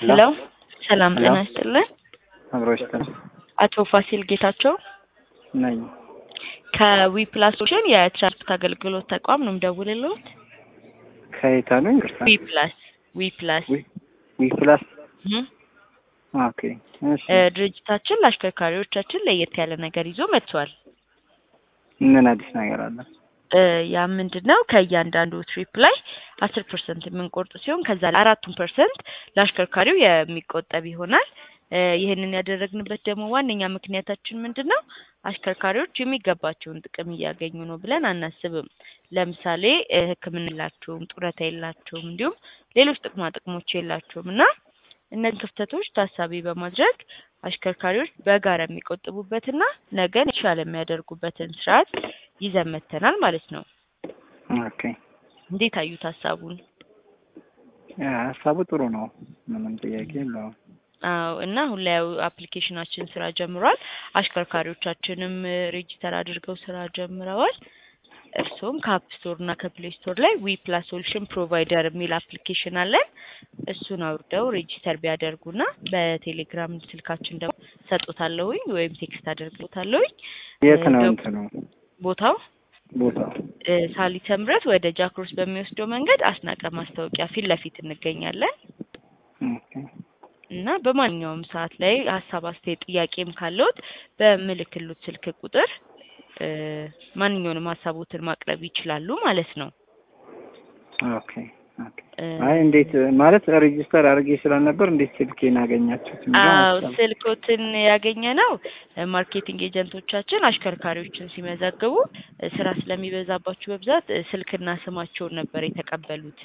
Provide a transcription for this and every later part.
ሄሎ ሰላም ሄሎ። ጤና ይስጥልን። አብሮች ተ አቶ ፋሲል ጌታቸው ነኝ። ከዊፕላስ ሶሉሽን የትራንስፖርት አገልግሎት ተቋም ነው የምደውልልዎት። ከየት አሉኝ? ይቅርታ። ዊፕላስ ዊፕላስ ዊ ዊ ፕላስ እህ ኦኬ። እሺ እ ድርጅታችን ለአሽከርካሪዎቻችን ለየት ያለ ነገር ይዞ መጥቷል። ምን አዲስ ነገር አለ? እ ያ ምንድን ነው? ከእያንዳንዱ ትሪፕ ላይ አስር ፐርሰንት የምንቆርጥ ሲሆን ከዛ ላይ አራቱን ፐርሰንት ለአሽከርካሪው የሚቆጠብ ይሆናል። እ ይህንን ያደረግንበት ደግሞ ዋነኛ ምክንያታችን ምንድን ነው? አሽከርካሪዎች የሚገባቸውን ጥቅም እያገኙ ነው ብለን አናስብም። ለምሳሌ እ ሕክምና የላቸውም፣ ጡረታ የላቸውም፣ እንዲሁም ሌሎች ጥቅማ ጥቅሞች የላቸውም እና እነዚህ ክፍተቶች ታሳቢ በማድረግ አሽከርካሪዎች በጋራ የሚቆጥቡበትና ነገን የተሻለ የሚያደርጉበትን ስርዓት ይዘን መጥተናል ማለት ነው። ኦኬ። እንዴት አዩት ሀሳቡን? ያ ሀሳቡ ጥሩ ነው። ምንም ጥያቄ የለውም። አዎ እና አሁን ላይ ያው አፕሊኬሽናችን ስራ ጀምሯል። አሽከርካሪዎቻችንም እ ሬጂስተር አድርገው ስራ ጀምረዋል። እርስዎም ከአፕ ስቶር እና ከፕሌይ ስቶር ላይ ዊ ፕላስ ሶሉሽን ፕሮቫይደር የሚል አፕሊኬሽን አለን። እሱን አውርደው ሬጂስተር ቢያደርጉና በቴሌግራም ስልካችን ደግሞ ሰጦታለሁኝ ወይም ቴክስት አደርግሎታለሁኝ። የት ነው እ እንትኑ ቦታው ቦታው? እ ሳሊተ ምሕረት ወደ ጃክሮስ በሚወስደው መንገድ አስናቀ ማስታወቂያ ፊት ለፊት እንገኛለን ኦኬ። እና በማንኛውም ሰዓት ላይ ሀሳብ፣ አስተያየት፣ ጥያቄም ካለዎት በምልክሉት ስልክ ቁጥር እ ማንኛውንም ሀሳቦትን ማቅረብ ይችላሉ ማለት ነው። ኦኬ ኦኬ። እ አይ እንዴት ማለት ሬጂስተር አድርጌ ስላልነበር እንዴት ስልኬን አገኛችሁት? የሚለው አዎ ሀሳብ። ስልኮትን ያገኘ ነው። ማርኬቲንግ ኤጀንቶቻችን አሽከርካሪዎችን ሲመዘግቡ እ ስራ ስለሚበዛባቸው በብዛት እ ስልክና ስማቸውን ነበር የተቀበሉት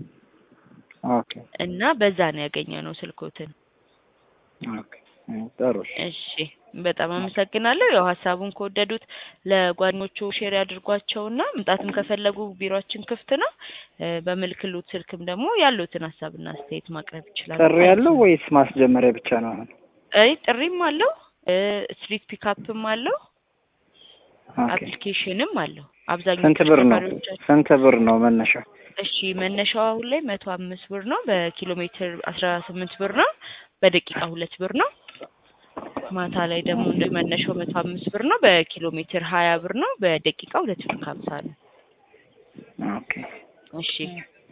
ኦኬ እና በዛ ነው ያገኘ ነው ስልኮትን። ኦኬ። ጥሩ እሺ። እሺ በጣም አመሰግናለሁ። ያው ሀሳቡን ከወደዱት ለጓደኞቹ ሼር ያድርጓቸውና መምጣትም ከፈለጉ ቢሮአችን ክፍት ነው። እ በምልክሉት ስልክም ደግሞ ያሉትን ሀሳብና አስተያየት ማቅረብ ይችላሉ። ጥሪ ያለው ወይስ ማስጀመሪያ ብቻ ነው አሁን? አይ ጥሪም አለው እ ስትሪት ፒካፕም አለው ኦኬ። አፕሊኬሽንም አለው። አብዛኛው ስንት ብር ነው? ተሽከርካሪዎቻችን ስንት ብር ነው መነሻው? እሺ መነሻው አሁን ላይ መቶ አምስት ብር ነው። በኪሎ ሜትር አስራ ስምንት ብር ነው። በደቂቃ ሁለት ብር ነው። ማታ ላይ ደግሞ እንደ መነሻው መቶ አምስት ብር ነው። በኪሎ ሜትር ሀያ ብር ነው። በደቂቃ ሁለት ብር ከሀምሳ ነው። ኦኬ እሺ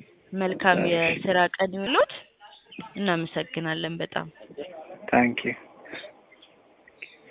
መልካም የስራ ቀን ይሁንልዎት። እናመሰግናለን በጣም ታንክ ዩ